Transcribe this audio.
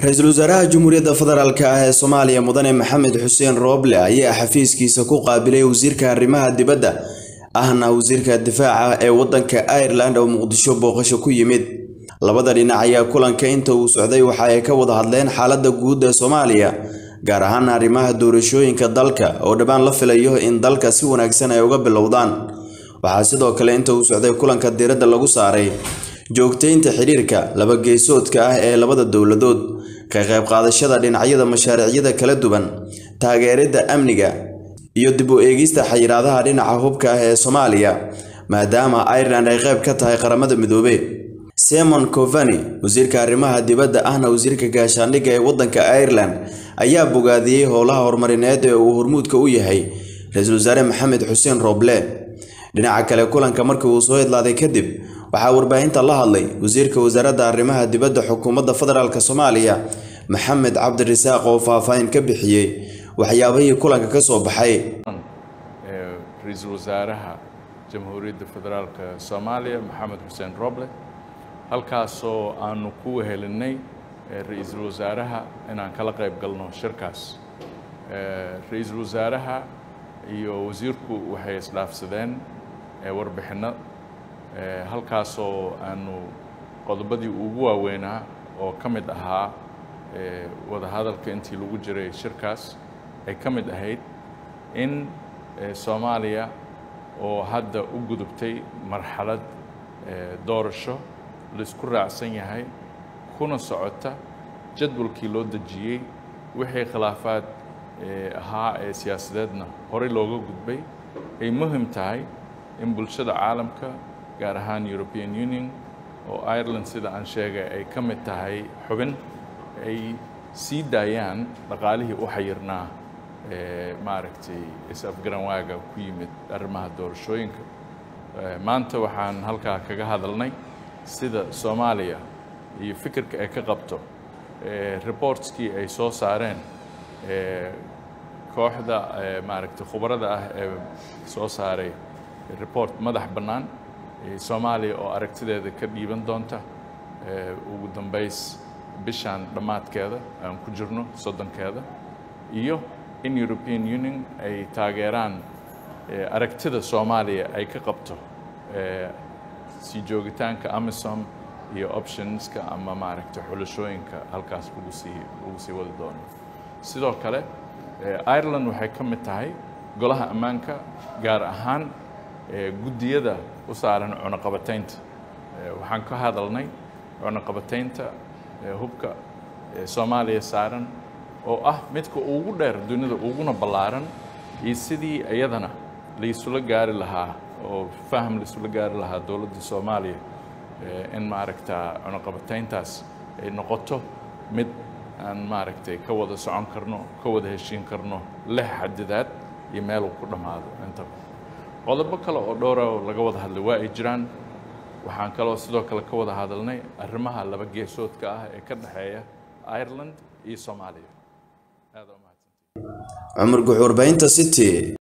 ra-iisul wasaaraha Jamhuuriyadda Federaalk ah ee Soomaaliya Mudane Maxamed Xuseen Rooble ayaa xafiiskiisa ku qaabilay wasiirka arrimaha dibadda ahna wasiirka difaaca ee waddanka Ireland oo Muqdisho booqasho ku yimid labada dhinac ayaa kulanka inta uu socday waxa ay ka wada hadleen xaaladda guud ee Soomaaliya gaar ahaan arrimaha doorashooyinka dalka oo dhawaan la filayo in dalka si wanaagsan ay uga bilowdaan waxaa sidoo kale inta uu socday kulanka diiradda lagu saaray joogteynta xiriirka laba geesoodka ah ee labada dowladood ka qayb qaadashada dhinacyada mashaariicyada kala duwan taageeridda amniga iyo dib u eegista xayiraadaha dhinaca hubka ah ee Soomaaliya maadaama Ireland ay qayb ka tahay qaramada midoobay Simon Coveney wasiirka arrimaha dibadda ahna wasiirka gaashaandhigga ee waddanka Ireland ayaa bogaadiyey howlaha horumarineed ee uu hormuudka u yahay ra-iisul wasaare Maxamed Xuseen Rooble dhinaca kale kulanka markii uu soo idlaaday kadib waxaa warbaahinta la hadlay wasiirka wasaaradda arrimaha dibadda xukuumadda federaalk Soomaaliya Maxamed Cabdirasaaq oo faahfaahin ka bixiyey waxyaabihii kulanka ka soo baxay ra-iisul wasaaraha jamhuuriyadda federaalk Soomaaliya Maxamed Xuseen Rooble halkaasoo aanu ku wehelinay ra-iisul wasaaraha inaan kala qayb galno shirkaas ra-iisul wasaaraha iyo wasiirku waxay isdhaafsadeen warbixinno halkaasoo aanu qodobadii ugu waaweynaa oo ka mid ahaa wadahadalka intii lagu jiray shirkaas ay ka mid ahayd in soomaaliya oo hadda u gudubtay marxalad doorasho laisku raacsan yahay kuna socota jadwalkii loo dejiyey wixii khilaafaad ahaa ee siyaasadeedna horey looga gudbay ay muhim tahay in bulshada caalamka gaar ahaan European Union oo Ireland sida aan sheegay ay ka mid tahay xubin ay sii daayaan dhaqaalihii u xayirnaa maaragtay is-afgaranwaaga ku yimid arrimaha doorashooyinka maanta waxaan halkaa kaga hadalnay sida Soomaaliya iyo fikirka ay ka qabto reportskii ay soo saareen kooxda maaragtay khubarada ah ee soo saaray report madax bannaan soomaaliya oo aragtideeda ka dhiiban doonta ugu dambays bishaan dhammaadkeeda aan ku jirno soddonkeeda iyo in European Union ay taageeraan aragtida Soomaaliya ay ka qabto sii joogitaanka AMISOM iyo optionska ama maaragtay xulashooyinka halkaas lagu sii lagu sii wadi doono sidoo kale Ireland waxay ka mid tahay golaha ammaanka gaar ahaan guddiyada u saaran cunaqabataynta waxaan ka hadalnay cunaqabataynta hubka Soomaaliya saaran oo ah midka ugu dheer dunida uguna ballaaran iyo sidii iyadana la isula gaari lahaa oo faham la isula gaari lahaa dowladda Soomaaliya in maaragtaa cunaqabatayntaas ay noqoto mid aan maaragtay ka wada socon karno ka wada heshiin karno leh xadidaad iyo meel uu ku dhammaado intaba qodobo kale oo dhowra oo laga wada hadlay waa ay jiraan waxaan kaloo sidoo kale ka wada hadalnay arrimaha laba geesoodka ah ee ka dhexeeya Ireland iyo Soomaaliya aad u mahadsantihiin Cumar Guxuur Baynta City